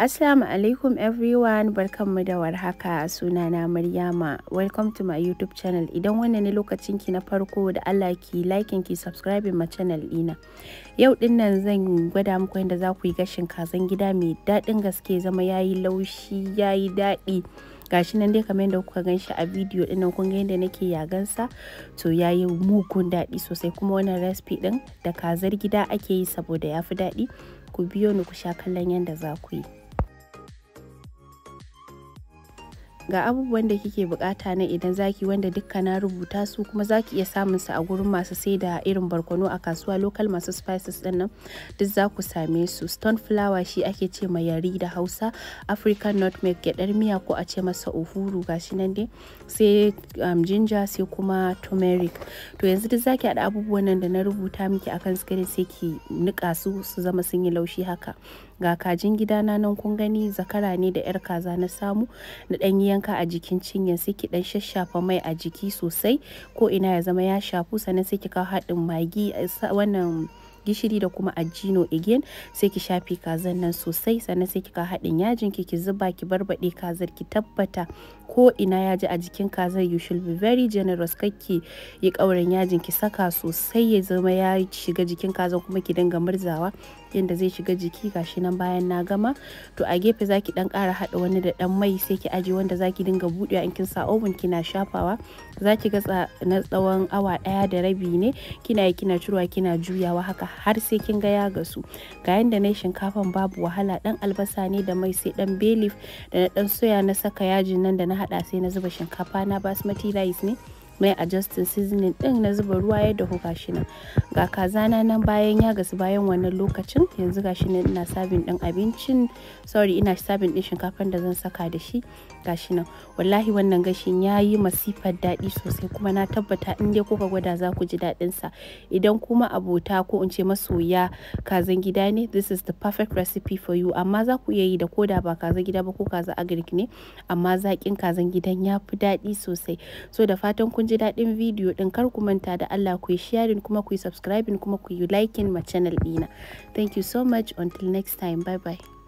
Assalamu alaikum everyone barkanmu da warhaka sunana Maryama welcome to my YouTube channel idan wannan ne lokacin ki na farko da Allah ki liking ki subscribing ma channel ɗina yau din nan zan gwada muku yadda za ku yi gashin kazan gida mai daɗin gaske zama yayi laushi yayi daɗi gashi nan dai kamar yadda kuka gan shi a bidiyo din nan kun ga yadda nake yagansa to yayi mugun daɗi sosai kuma wannan recipe din da kazar gida ake yi saboda yafi daɗi ku biyo ni ku sha kallon yadda za ku yi ga abubuwan da kike bukata na idan zaki wanda dukka na rubuta su kuma zaki iya samun su a gurin masu sai da irin barkono a kasuwa local masu spices din nan duk za ku same su stone flower shi ake ce ma yari da hausa african nutmeg gyadar miya ko a ce masa uhuru gashi nan dai sai um, ginger sai kuma turmeric to yanzu duk zaki haɗa abubuwan nan da na rubuta miki akan screen sai ki nika su su zama sun yi laushi haka ga kajin gidana nan kun gani zakara ne da yar kaza na samu na ɗan yanka a jikin cinyar sai ki dan shashafa mai a jiki sosai ko ina ya zama ya shafu sannan sai ki kawo haɗin magi wannan gishiri da kuma ajino again sai ki shafe kazan nan sosai sannan sai ki kawo haɗin yajin ki ki zuba ki barbaɗe kazar ki tabbata ko ina ya ji a jikin kazar you should be very generous kakki yi ƙaurin yajin ki saka sosai ya zama ya shiga jikin kazan kuma ki dinga murzawa yadda zai shiga jiki gashi nan bayan na gama to a gefe zaki dan ƙara haɗa wani da dan mai sai ki aje wanda zaki dinga buɗewa in kin sa oven kina shafawa zaki ga na tsawon awa ɗaya da rabi ne kina yi kina cirowa kina juyawa haka har sai kin ga ya gasu ga yanda na shinkafan babu wahala dan albasa ne da mai sai dan bay leaf da na dan soya na saka yajin nan da na hada sai na zuba shinkafa na basmati rice ne mai adjusting seasoning din na zuba ruwa ya dahu gashi nan ga kazana nan bayan ya gasu bayan wannan lokacin yanzu gashi nan ina sabin din abincin sorry ina sabin din shinkafan da zan saka da shi gashi nan wallahi wannan gashin ya yi masifar daɗi sosai kuma na tabbata in dai kuka gwada za ku ji daɗin sa idan kuma abota ko in ce masoya kazan gida ne this is the perfect recipe for you amma za ku iya yi da koda ba kazan gida ba ko kaza agric ne amma zaƙin kazan gidan ya fi daɗi sosai so da fatan kun ji daɗin bidiyo ɗin kar ku manta da Allah ku yi sharing kuma ku yi subscribing kuma ku yi liking ma channel ɗina thank you so much until next time bye bye